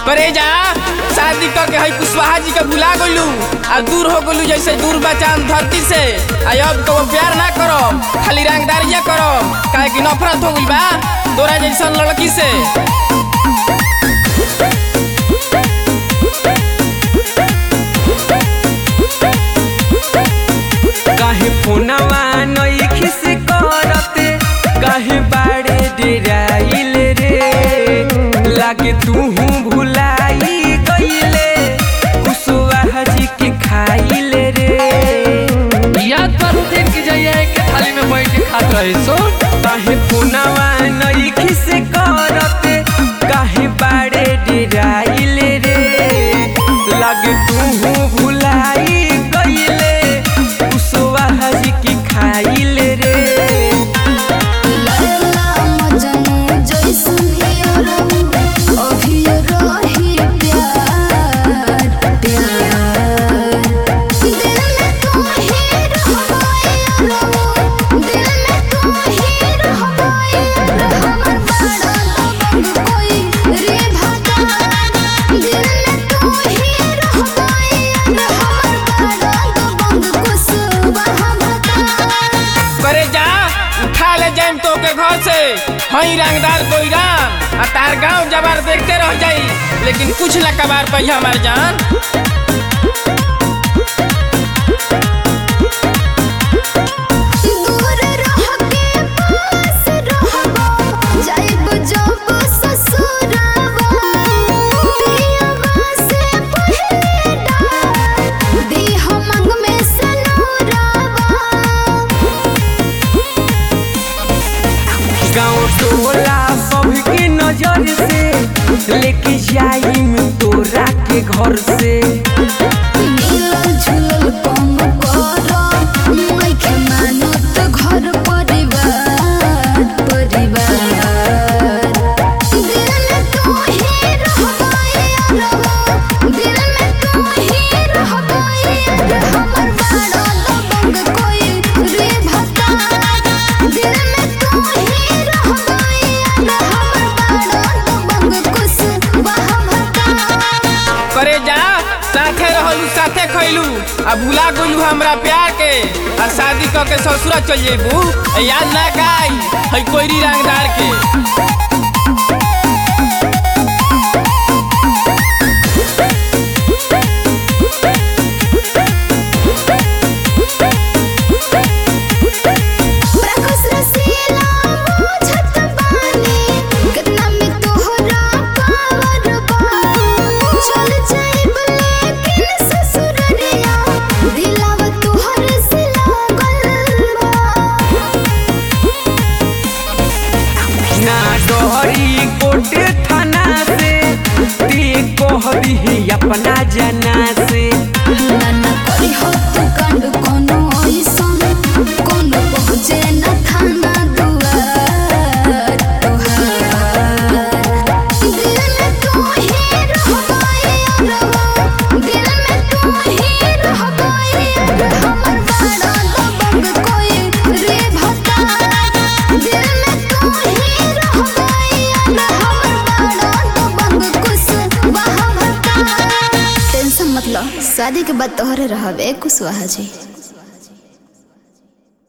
करे जा शादी क के हई कुशवाहा जी के भुला गइलू आ दूर हो गइलू जैसे दूर बा चांद धरती से आ अब तो प्यार ना करो खाली रंगदारिया करो काहे कि नफरत हो गइल बा तोरा जैसन लड़की से काहे फोनवा नइखी से करते काहे बाड़े डेराइल रे लागे तूहू भुलाई गइले कुशवाहा जी के खाइल रे याद करू दिन की जाइए के थाली में बैठ के खात रहे सुन काहे फोनवा नइखी से करते काहे बाड़े डेराइल रे लागे तूहू भुलाई गइले कुशवाहा जी के खाइल रे लैला मजनू जैसन हियरऊ, अभियो रही प्यार, प्यार। दिल में तू ही रहबा यारऊ, दिल में तू ही रहबा यार। हमर बड़ा दबंग कोई रे भगवान। दिल में तू ही रहबा यार। हमर बड़ा दबंग कुशवाहा भगवान। करे जा उठा ले जाइम तो के घर से हई रंगदार कोई राम आ तार गांव जबार देखते रह जाई लेकिन कुछ न कबार पई हमार जान दूर रह के पास रहबा जाइब जब ससुराबा पियबा से पहिले डार देह मंग में सनोराबा गाँव टोला सबके नजर से लेके जाइम तोरा के घर से मिलल झुलल कम कर नइखे मानत घर परिवार परिवार दिल में तू ही रहबा यारवा दिल में तू ही रहबा यार हमर बड़ा दबंग कोई रे भगवान दिल में तू ही रहबा यार हमर बड़ा दबंग कुछ वहाँ भगवान करे जा साथे रहलू साथे खैलू आ भुला गइलू हमरा प्यार के आ शादी क के ससुरा चल जेबू याद ना काई हई कोईरी रंगदार के प्रकाश रसीला बुझत बानी कितना में तोहरा पावर बा चल जाइब लेकिन ससुररिया दिलावा तोहर से लागल बा ना डहरी कोटे थाना से ते कह दिही अपना जना से नाना करी हो तू कांड कोनो ऐसन कोनो पहुँचे न थाना दुआर तोहार दिल में तू ही रहबा यारवा दिल में तू ही रहबा यार हमर बड़ा दबंग कोई रे भगवान दिल में तू ही रहबा यार हमर बड़ा दबंग कुछ वहाँ भगवान टेंशन मतलब शादी के बाद तोहरे रहबे कुशवाहा जी